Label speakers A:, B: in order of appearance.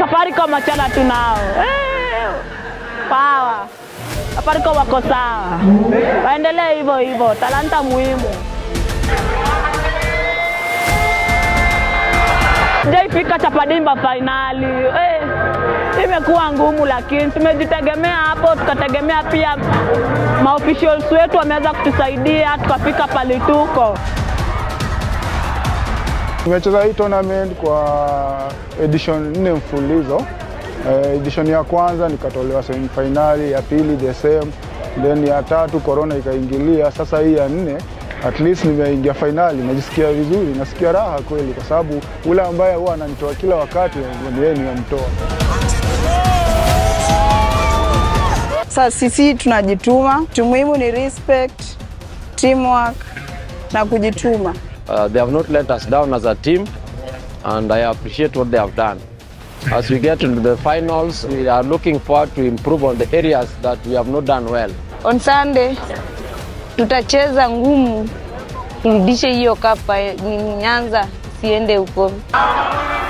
A: Safaricom achana tu nao. Eh, Pawa. Safaricom wako sawa, waendelee hivyo hivyo, talanta muhimu. Jaifika Chapadimba fainali eh, imekuwa ngumu, lakini tumejitegemea hapo, tukategemea pia maofficials wetu wameweza kutusaidia tukafika pale tuko.
B: Tumecheza hii tournament kwa edition nne mfululizo. Eh, edition ya kwanza nikatolewa semifinali, ya pili the same, then ya tatu corona ikaingilia. Sasa hii ya nne at least nimeingia fainali, najisikia vizuri, nasikia raha kweli, kwa sababu ule ambaye huwa ananitoa kila wakati ndiye nimemtoa.
C: Sasa sisi tunajituma, tu muhimu ni respect, teamwork na kujituma.
D: Uh, they have not let us down as a team, and I appreciate what they have done. As we get into the finals, we are looking forward to improve on the areas that we have not done well.
E: On Sunday tutacheza ngumu, turudishe hiyo kapa Nyanza siende huko.